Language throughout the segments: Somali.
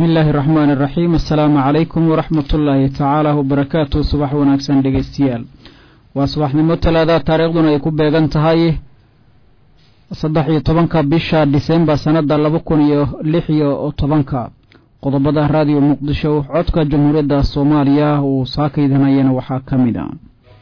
bismi illaahi raxmaan iraxiim assalaamu calaykum waraxmat ullaahi tacaala wabarakaatu subax wanaagsan dhegeystayaal waa subaxnimo talaada taariikhduna ay ku beegan tahay saddex iyo tobanka bisha disembar sannada laba kun iyo lix iyo tobanka qodobada raadiyo muqdisho codka jamhuuriyadda soomaaliya uu saakaydanayana waxaa ka mid a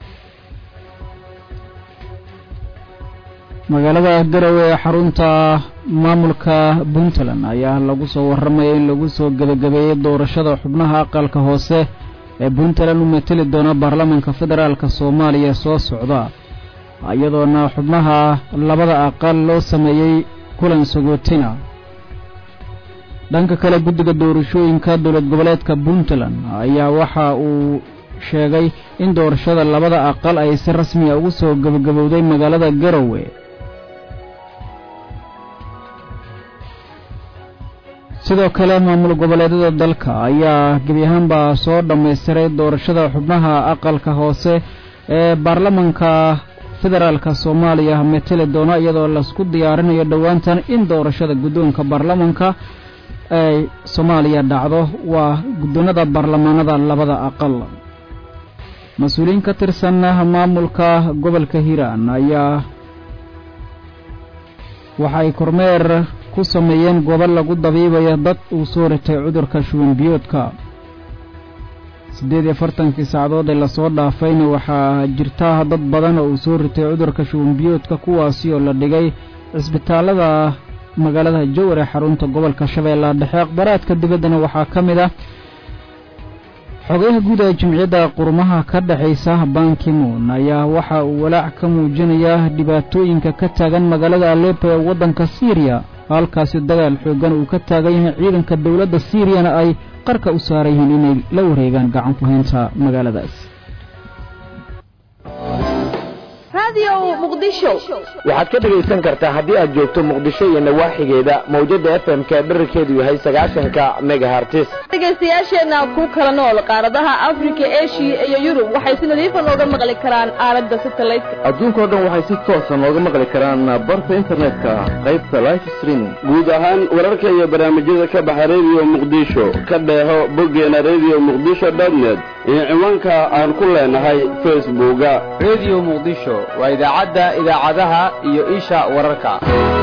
magaalada garowe ee xarunta maamulka puntland ayaa lagu soo warramaya in lagu soo gebagabeeyey doorashada xubnaha aqalka hoose ee puntland u mateli doona baarlamaanka federaalk soomaaliya soo socda iyadoona xubnaha labada aqal loo sameeyey kulan sagootina dhanka kale guddiga doorashooyinka dowlad goboleedka puntland ayaa waxa uu sheegay in doorashada labada aqal ay si rasmiya ugu soo gebagabowday magaalada garowe sidoo kale maamul goboleedyada dalka ayaa gebi ahaanba soo dhammaystiray doorashada xubnaha aqalka hoose ee baarlamanka federaalka soomaaliya mateli doona iyadoo laisku diyaarinayo dhowaantan in doorashada guddoonka baarlamanka ay soomaaliya dhacdo waa guddoonada baarlamaanada labada aqal mas-uuliyiin ka tirsan maamulka gobolka hiiraan ayaa waxay kormeer ku sameeyeen goobo lagu dabiibayo dad uu soo ritay cudurka shuban biyoodka siddeed iyo afartankii saacadood ee lasoo dhaafayna waxaa jirta dad badan oo uu soo ritay cudurka shuban biyoodka kuwaasi oo la dhigay cisbitaallada magaalada jowar ee xarunta gobolka shabeellaha dhexe akhbaraadka dibaddana waxaa ka mid ah xogayaha guud ee jimciyadda qurumaha ka dhexaysa bankimoon ayaa waxa uu walaac ka muujinayaa dhibaatooyinka ka taagan magaalada alepo ee waddanka siiriya halkaasi dagaal xooggan uu ka taagan yahay ciidanka dowladda siiriyana ay qarka u saaran yihiin inay la wareegaan gacan ku haynta magaaladaas waxaad ka dhegaysan kartaa haddii aad joogto muqdisho iyo nawaaxigeeda mawjada f m ka dherarkeedu yahay sagaashanka megahartis dhegaystayaasheenna ku kala nool qaaradaha afrika eshiya iyo yurub waxay si nadiifa nooga maqli karaan aalada satelliteka adduunkao dhan waxay si toosa nooga maqli karaan barta internetka qaybta life streaming guud ahaan wararka iyo barnaamijyada ka baxa rediyo muqdisho ka dheeho boggeena rediyo muqdisho dotnet iyo ciwaanka aan ku leenahay facebooka rediyo muqdisho waa idaacadda idaacadaha iyo isha wararka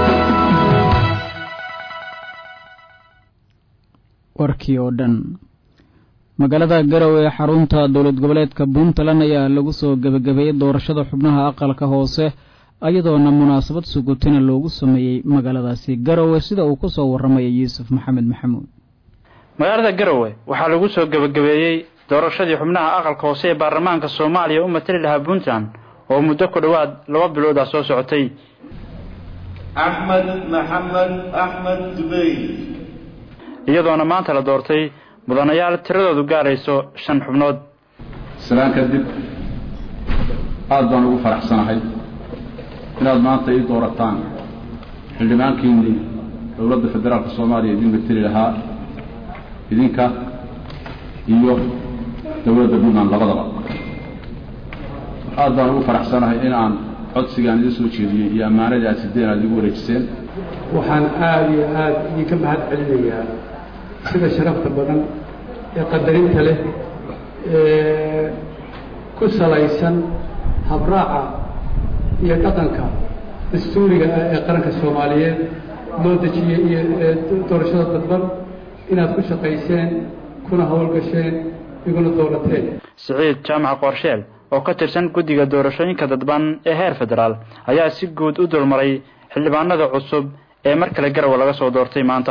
warkii oo dhan magaalada garowe ee xarunta dowlad goboleedka puntland ayaa lagu soo gebagabeeyey doorashada xubnaha aqalka hoose iyadoona munaasabad sugutina loogu sameeyey magaaladaasi garowe sida uu ku soo warramaya yuusuf maxamed maxamuud magaalada garowe waxaa lagu soo gebagabeeyey doorashadii xubnaha aqalka hoose ee baarlamaanka soomaaliya u matali lahaa puntland oo muddo ku dhowaad laba bilood ah soo socotay axmed maxamed axmed dubey iyadoona maanta la doortay mudanayaal tiradoodu gaarayso shan xubnood islaan kadib aada baan ugu faraxsanahay inaad maanta ii doorataan xildhibaankiinnii dowladda federaalka soomaaliya idin mateli lahaa idinka iyo dowladda puntland labadaba aad baan ugu faraxsanahay in aan codsigaan idin soo jeediyey iyo ammaanadii aad sideen aad igu wareejiseen waxaan aada iyo aada idinka mahad celinayaa sida sharafta badan ee qadarinta leh ee ku salaysan habraaca iyo dhaqanka dastuuriga ah ee qaranka soomaaliyeed loo dejiyey iyo doorashada dadban inaad ku shaqayseen kuna howlgasheen iguna doorateen siciid jaamac qoorsheel oo ka tirsan guddiga doorashooyinka dadban ee heer federaal ayaa si guud u dulmaray xildhibaanada cusub ee mar kale garowe laga soo doortay maanta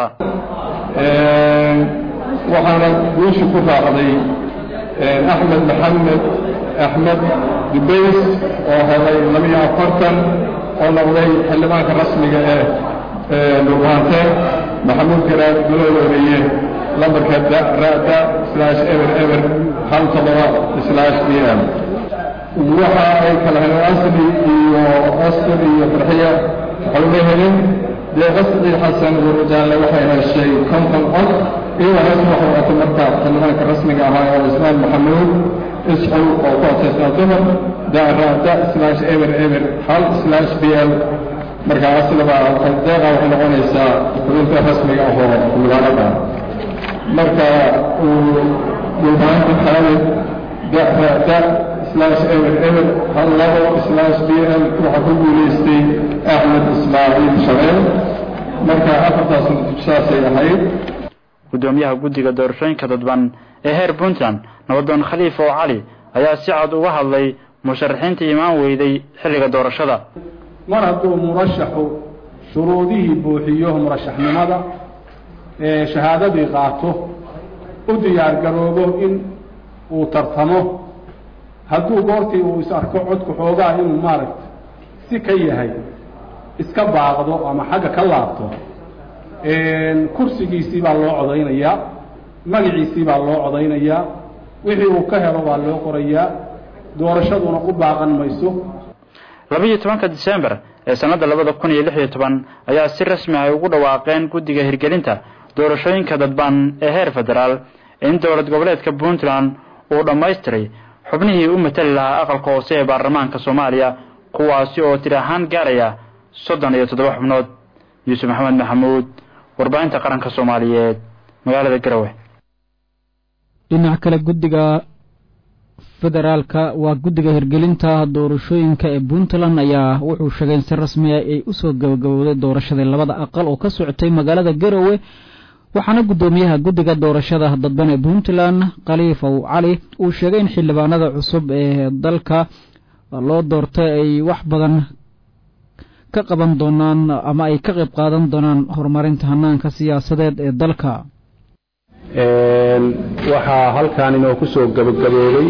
waxaana guusha ku raacday axmed maxamed axmed dubays oo helay labiyo afartan oo noqday xildhibaanka rasmiga ee dhulbaante maxamuud garaad guloo horeeye lambarka ra'da slash eber eber hal todoba slash b m waxa ay kala heleen asli iyo asr iyo farxiya waxay helin dee qasdi xasan warjaale waxay heshay konton cod iyadoo hees waxay watay marka xildhibaanka rasmiga ahaa oo ismaan maxamuud isxul oo ku asaysnaa dumar daarada slash eber eber hal slash b l marka aslaba deeqa waxay noqonaysaa xubinta rasmiga ah oo xildhibaanada marka uu dhulbaanta xaalid da slash eber eber hal labo slash b l waxaa ku guulaystay axmed ismaaciil shabeel marka afartaas saasay ahayd gudoomiyaha guddiga doorashooyinka dadban ee heer puntland nabadoon khaliif oo cali ayaa si cad uga hadlay musharaxiinta imaan weyday xilliga doorashada mar hadduu murashaxu shuruudihii buuxiyo murashaxnimada ee shahaadadii qaato u diyaar garoobo in uu tartamo hadduu goortii uu is arko codku xoogaa inuu maaragta si ka yahay iska baaqdo ama xagga ka laabto kursigiisii baa loo codaynayaa magaciisii baa loo codaynayaa wixii uu ka helo baa loo qorayaa doorashaduna u baaqan mayso labiiyo tobanka disembar ee sannadda labada kun iyo lix iyo toban ayaa si rasmi ay ugu dhawaaqeen guddiga hirgelinta doorashooyinka dadban ee heer federaal in dowlad goboleedka puntland uu dhammaystiray xubnihii u matali lahaa aqalka hoose ee baarlamaanka soomaaliya kuwaasi oo tir ahaan gaaraya soddon iyo toddoba xubnood yuusuf maxamed maxamuud warbaahinta qaranka soomaaliyeed magaalada garowe dhinac kale guddiga federaalka waa guddiga hirgelinta doorashooyinka ee puntland ayaa wuxuu sheegay in si rasmiya ay usoo gabagabowday doorashadii labada aqal oo ka socotay magaalada garowe waxaana guddoomiyaha guddiga doorashada dadban ee puntland khaliifow cali uu sheegay in xildhibaanada cusub ee dalka loo doortay ay wax badan ka qaban doonaan ama ay ka qayb qaadan doonaan horumarinta hanaanka siyaasadeed ee dalka waxaa halkan inoo ku soo gabagaboobay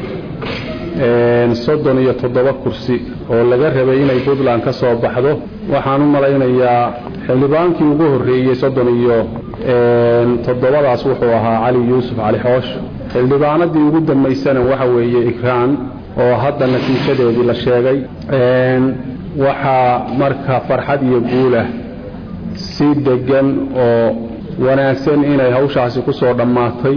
soddon iyo toddoba kursi oo laga rabay inay puntland ka soo baxdo waxaan u malaynayaa xildhibaankii ugu horreeyey soddon iyo toddobadaas wuxuu ahaa cali yuusuf cali xoosh xildhibaanadii ugu dambaysana waxa weeye ikraan oo hadda natiijadeedii la sheegay waxaa marka farxad iyo guulah si deggan oo wanaagsan inay hawshaasi ku soo dhammaatay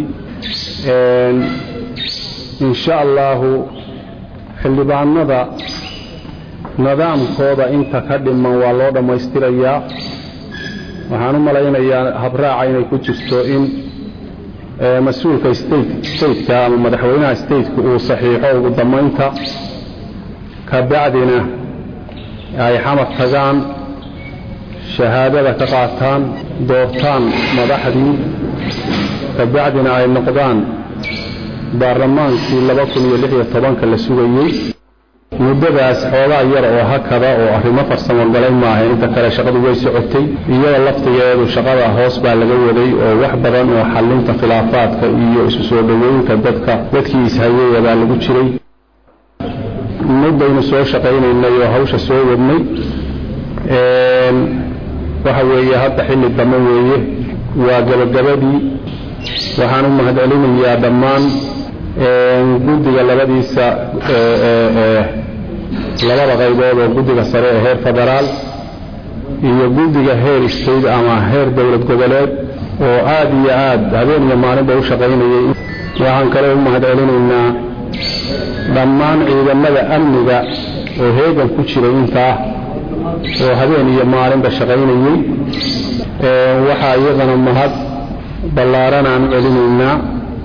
insha allahu xildhibaanada nidaamkooda inta ka dhiman waa loo dhammaystirayaa waxaan u malaynayaa habraaca inay ku jirto in mas-uulka stateka ama madaxweynaha stateka uu saxiixo ugu dammaynta kabacdina ay xamar tagaan shahaadada ka qaataan doortaan madaxdii kabacdina ay noqdaan baarlamaankii laba kun iyo lix iyo tobanka la sugayey muddadaas xoogaa yar oo hakada oo arrimo farsamo galay maaha inta kale shaqadu way socotay iyada laftigeedu shaqada hoos baa laga waday oo wax badan oo xallinta khilaafaadka iyo isu soo dhoweynka dadka dadkii ishayaya baa lagu jiray muddaynu soo shaqaynaynay oo hawsha soo wadnay waxa weeye hadda xilli dambe weeye waa gabagabadii waxaan u mahadcelinayaa dhammaan guddiga labadiisa labada qaybood oo guddiga sare ee heer federaal iyo guddiga heer state ama heer dowlad goboleed oo aad iyo aad habeen iyo maalinba u shaqaynayay waxaan kale u mahadcelinaynaa dhammaan ciidamada amniga oo heegan ku jiray intaa oo habeen iyo maalinba shaqaynayey waxaa iyadana mahad ballaaran aan celinaynaa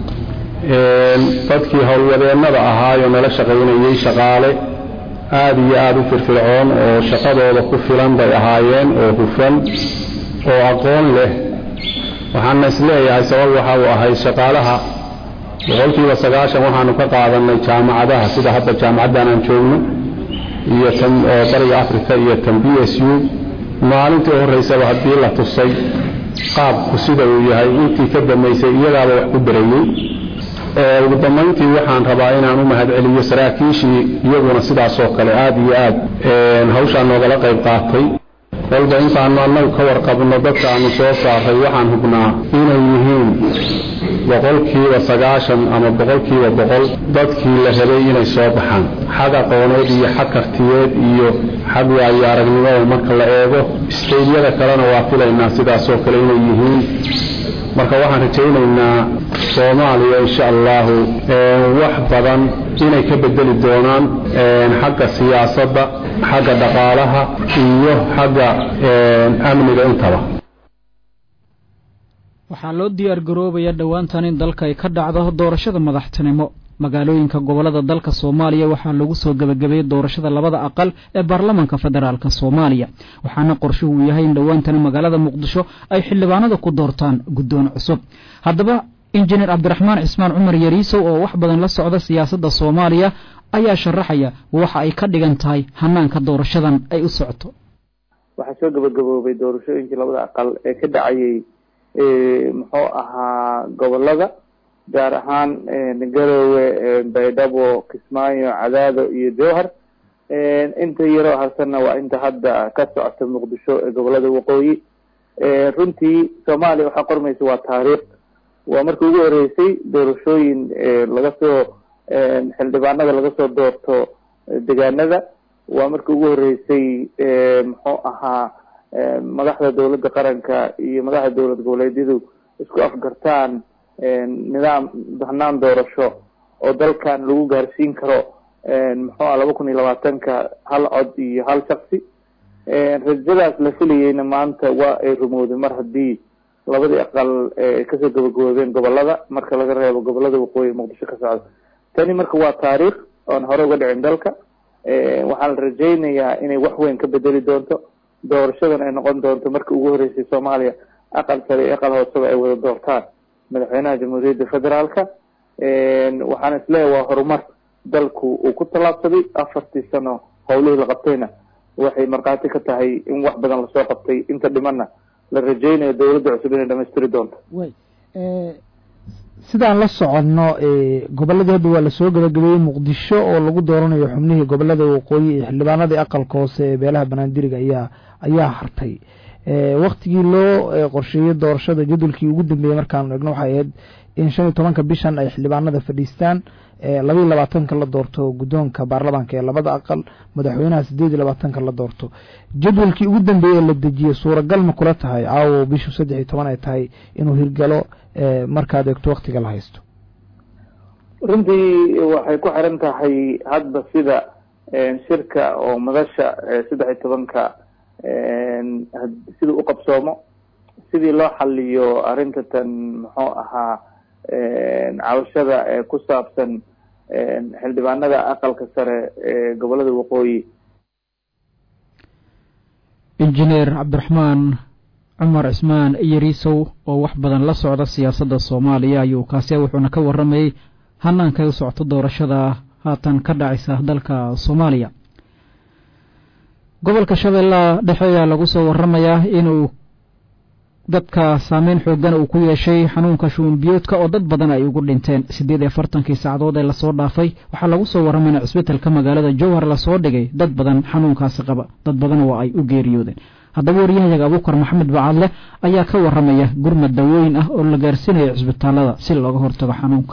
dadkii howlwadeennada ahaayoo nala shaqaynayey shaqaale aad iyo aad u firfircoon oo shaqadooda ku filan bay ahaayeen oo hufan oo aqoon leh waxaana isleeyahay sabab waxa uu ahay shaqaalaha boqolkiiba sagaashan waxaanu ka qaadannay jaamacadaha sida hadda jaamacaddan aan joogno iyo tan oo bariga africa iyo tan b s u maalintii u horraysaba haddii la tusay qaabku sida uu yahay intii ka dambaysay iyagaaba wax ku darayey ugu dambayntii waxaan rabaa inaan u mahadceliyo saraakiishii iyaguna sidaasoo kale aad iyo aad hawshaa noogala qayb qaatay kolba intaanu annagu ka warqabno dadka aanu soo saaray waxaan hubnaa inay yihiin boqolkiiba sagaashan ama boqolkiiba boqol dadkii la rabay inay soo baxaan xag aqooneed iyo xag kartiyeed iyo xag waayo aragnimada marka la eego isteydyada kalena waa filaynaa sidaasoo kale inay yihiin marka waxaan rajaynaynaa soomaaliya insha allahu wax badan inay ka bedeli doonaan xagga siyaasadda xagga dhaqaalaha iyo xagga amniga intaba waxaa loo diyaar garoobaya dhowaantan in dalka ay ka dhacdo doorashada madaxtinimo magaalooyinka gobolada dalka soomaaliya waxaa lagu soo gebagabeeyey doorashada labada aqal ee baarlamanka federaalk soomaaliya waxaana qorshuhu yahay in dhowaantani magaalada muqdisho ay xildhibaanada ku doortaan guddoon cusub haddaba injineer cabdiraxmaan cismaan cumar yariisow oo wax badan la socda siyaasadda soomaaliya ayaa sharaxaya waxa ay ka dhigan tahay hanaanka doorashadan ay u socoto waxaa soo gabagaboobay doorashooyinkii labada aqal ee ka dhacayay muxuu ahaa gobolada gaar ahaan garowe baydhabo kismaayo cadaado iyo jowhar inta yaroo harsanna waa inta hadda ka socota muqdisho ee gobolada waqooyi runtii soomaaliya waxaa qormaysa waa taariikh waa markii ugu horeysay doorashooyin laga soo xildhibaanada laga soo doorto degaanada waa markii ugu horeysay muxuu ahaa madaxda dowladda qaranka iyo madaxda dowlad goboleedyadu isku afgartaan nidaam hanaan doorasho oo dalkan lagu gaarsiin karo muxuu ah laba kun iyo labaatanka hal cod iyo hal shaksi rajadaas la filayeyna maanta waa ay rumowday mar haddii labadii aqal kasoo gabagaboobeen gobolada marka laga reebo gobolada waqooyi muqdisho ka socda tani marka waa taariikh oon hore uga dhicin dalka waxaan la rajaynayaa inay wax weyn ka bedeli doonto doorashadan ay noqon doonto markii ugu horeysay soomaaliya aqal sare iyo aqal hooseba ay wada doortaan madaxweynaha jamhuuriyadda federaalka waxaan isleeyahay waa horumar dalku uu ku tallaabsaday afartii sano howlihii la qabtayna waxay markhaati ka tahay in wax badan lasoo qabtay inta dhimanna la rajaynayo dowladda cusub inay dhamaystiri doonto sidaan la soconno gobolladii hadda waa lasoo gabagabeeyey muqdisho oo lagu dooranayo xubnihii gobolada waqooyi iyo xildhibaanadii aqalka hoose ee beelaha banaandiriga ayaa ayaa hartay waktigii loo qorsheeyey doorashada jadwalkii ugu dambeeyey markaanu egno waxay ahayd in shan iyo tobanka bishan ay xildhibaanada fadhiistaan labaiyo labaatanka la doorto guddoonka baarlamaanka ee labada aqal madaxweynaha sideed iyo labaatanka la doorto jadwalkii ugu dambeeye la dejiyey suuragal ma kula tahay caawo bishu saddex iyo toban ay tahay inuu hirgalo markaad eegto waktiga la haysto runtii waxay ku xiran tahay hadba sida shirka oo madasha saddex iyo tobanka siduu u qabsoomo sidii loo xaliyo arrinta tan muxuu ahaa cabashada ee ku saabsan xildhibaanada aqalka sare ee gobolada waqooyi injineer cabdiraxmaan cumar cismaan yariisow oo wax badan la socda siyaasadda soomaaliya ayuu kaasi wuxuuna ka warramayey hanaanka ay u socoto doorashada haatan ka dhacaysa dalka soomaaliya gobolka shabeellaha dhexe ayaa lagu soo warramayaa inuu dadka saameyn xoogan uu ku yeeshay xanuunka shuunbiyoodka oo dad badan ay ugu dhinteen siddeed iyo afartankii saacadood ee lasoo dhaafay waxaa lagu soo warramay in cisbitalka magaalada jowhar lasoo dhigay dad badan xanuunkaasi qaba dad badan oo ay u geeriyoodeen haddaba waryahayaga abuukar maxamed bacadle ayaa ka warramaya gurmad dawooyin ah oo la gaarsiinayo cisbitaalada si looga hortago xanuunka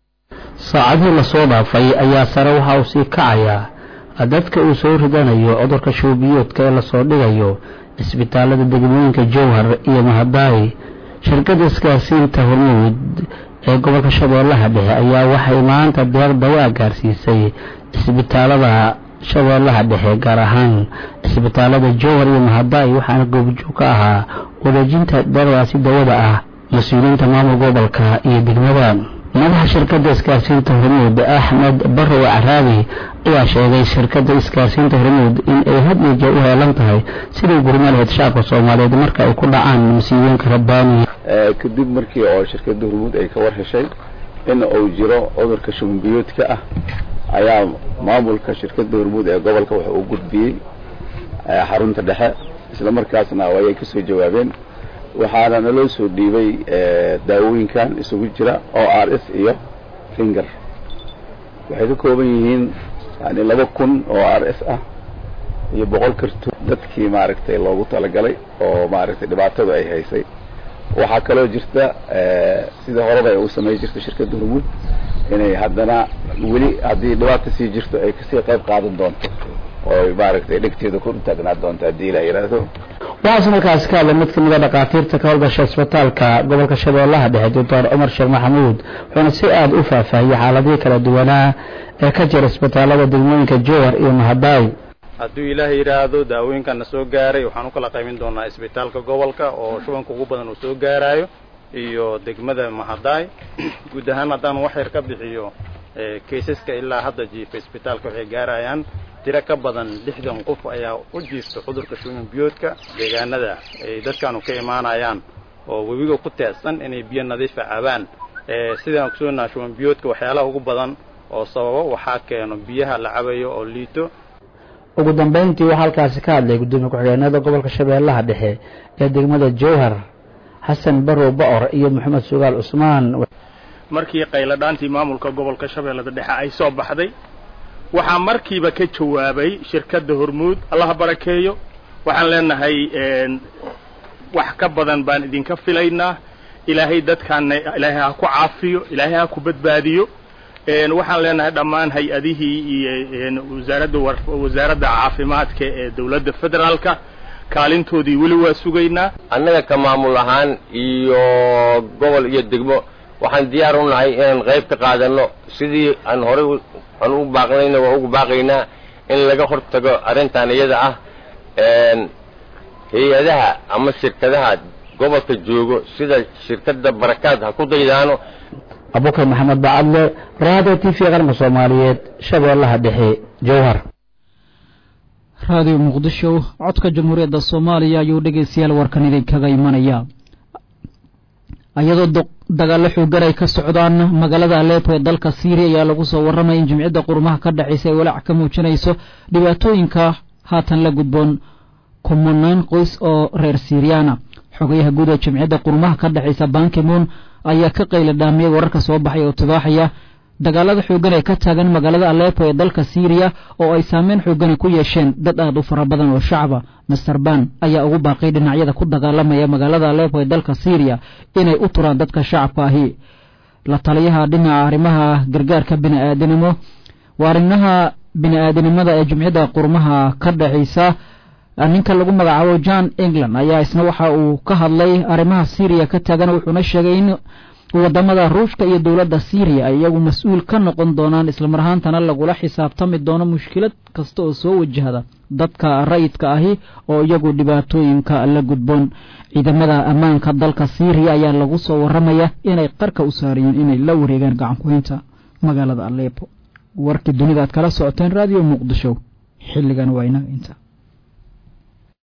saacadihii lasoo dhaafay ayaa sare waxa uu sii kacayaa dadka uu soo ridanayo cudurka shuubiyoodka ee lasoo dhigayo cisbitaalada degmooyinka jowhar iyo mahadaayi shirkadda isgaarsiinta hormuud ee gobolka shabeellaha dhexe ayaa waxay maanta deeq dawaa gaarsiisay cisbitaalada shabeellaha dhexe gaar ahaan cisbitaalada jowhar iyo mahadaayi waxaana goobjoog ka ahaa wareejinta deeqdaasi dawada ah mas-uuliyiinta maamul gobolka iyo degmada madaxa shirkadda isgaarsiinta hormuud axmed barrow caraabi ayaa sheegay shirkadda isgaarsiinta hormuud in ay had iyo jeer u heelan tahay sidii gurma lahayd shacabka soomaaliyeed marka ay ku dhacaan masiibooyinka rabbaaniya kadib markii oo shirkadda hormuud ay ka war heshay in uu jiro cudurka shubanbiyoodka ah ayaa maamulka shirkadda hormuud ee gobolka wuxuu u gudbiyey xarunta dhexe isla markaasna ayay kasoo jawaabeen waxaana naloo soo dhiibay daawooyinkan isugu jira o r s iyo finger waxay ka kooban yihiin yani laba kun oo r s ah iyo boqol kartuun dadkii maaragtay loogu talagalay oo maaragtay dhibaatadu ay haysay waxaa kaloo jirta sida horeba ay u samay jirta shirkadda hormuud inay haddana weli haddii dhibaata sii jirto ay kasii qayb qaadan doonto oo maaragtay dhegteeda ku taagnaa doonto haddii la yidhaahdo waxaase markaasi ka hadlay mid kamid a dhakhaatiirta ka howlgasha isbitaalka gobolka shabeellaha dhexe doctor cumar sheekh maxamuud wuxuuna si aada u faahfaahiyey xaaladihii kala duwanaa ee ka jira isbitaalada degmooyinka jowhar iyo mahadaay hadduu ilaahay yidhaahdo daawooyinkan na soo gaaray waxaan u kala qaymin doonaa isbitaalka gobolka oo shubanka ugu badan uu soo gaarayo iyo degmada mahadaay guud ahaan haddaan wax yar ka bixiyo kaysaska ilaa hadda jiifa isbitaalka waxay gaarayaan tiro ka badan lixdan qof ayaa u jiifta cudurka shuban biyoodka deegaanada ay dadkaanu ka imaanayaan oo webiga ku teedsan inay biyo nadiifa cabaan sidaan kusoonaha shuban biyoodka waxyaalaha ugu badan oo sababo waxaa keeno biyaha la cabayo oo liito ugu dambeyntii waxaa halkaasi ka hadlay gudoomiye ku-xigeenada gobolka shabeellaha dhexe ee degmada jowhar xasan barow ba'or iyo maxamed sugaal cusmaan markii qayladhaantii maamulka gobolka shabeellada dhexe ay soo baxday waxaa markiiba ka jawaabay shirkadda hormuud allaha barakeeyo waxaan leenahay wax ka badan baan idinka filaynaa ilaahay dadkaana ilaahay ha ku caafiyo ilaahay ha ku badbaadiyo waxaan leenahay dhammaan hay-adihii iyo wasaaradda wasaaradda caafimaadka ee dowladda federaalka kaalintoodii weli waa sugaynaa annaga ka maamul ahaan iyo gobol iyo degmo waxaan diyaar u nahay inaan qayb ka qaadanno sidii aan horey aan u baaqnayna waa ugu baaqaynaa in laga hortago arrintan iyada ah hay-adaha ama shirkadaha gobolka joogo sida shirkadda barakaad ha ku daydaano abukar maxamed bacadle raadiyo t v qaranka soomaaliyeed shabeellaha dhexe jowhar raadiyo muqdisho codka jamhuuriyadda soomaaliya ayuu dhegeystayaal warkan idinkaga imanaya iyadoo dagaallo xoogan ay ka socdaan magaalada alepo ee dalka syriya ayaa lagu soo warramaya in jimciyadda qurumaha ka dhexaysa ay walaac ka muujinayso dhibaatooyinka haatan la gudboon kumanaan qoys oo reer syriyaana xogayaha guud ee jimciyadda qurumaha ka dhexaysa bankimoon ayaa ka qayla dhaamiyey wararka soo baxay oo tibaaxaya dagaalada xoogan ee ka taagan magaalada alepo ee dalka syriya oo ay saameyn xoogani ku yeesheen dad aad u fara badan oo shacaba master ban ayaa ugu baaqay dhinacyada ku dagaalamaya magaalada alepo ee dalka syriya inay u turaan dadka shacabka ahi la taliyaha dhinaca arrimaha gargaarka bini'aadanimo waa arrimaha bini'aadanimada ee jumciyadda qurmaha ka dhexaysa ninka lagu magacaabo john england ayaa isna waxa uu ka hadlay arrimaha syriya ka taagan wuxuuna sheegay in wadamada ruushka iyo dowladda syriya ay iyagu mas-uul ka noqon doonaan islamar ahaantana lagula xisaabtami doono mushkilad kasta oo soo wajahda dadka rayidka ahi oo iyagu dhibaatooyinka la gudboon ciidamada ammaanka dalka syriya ayaa lagu soo waramaya inay qarka u saarayeen inay la wareegaan gacankuhaynta magaalada alepo warkii dunida aad kala socoteen raadiyo muqdisho xilligan waa inaga inta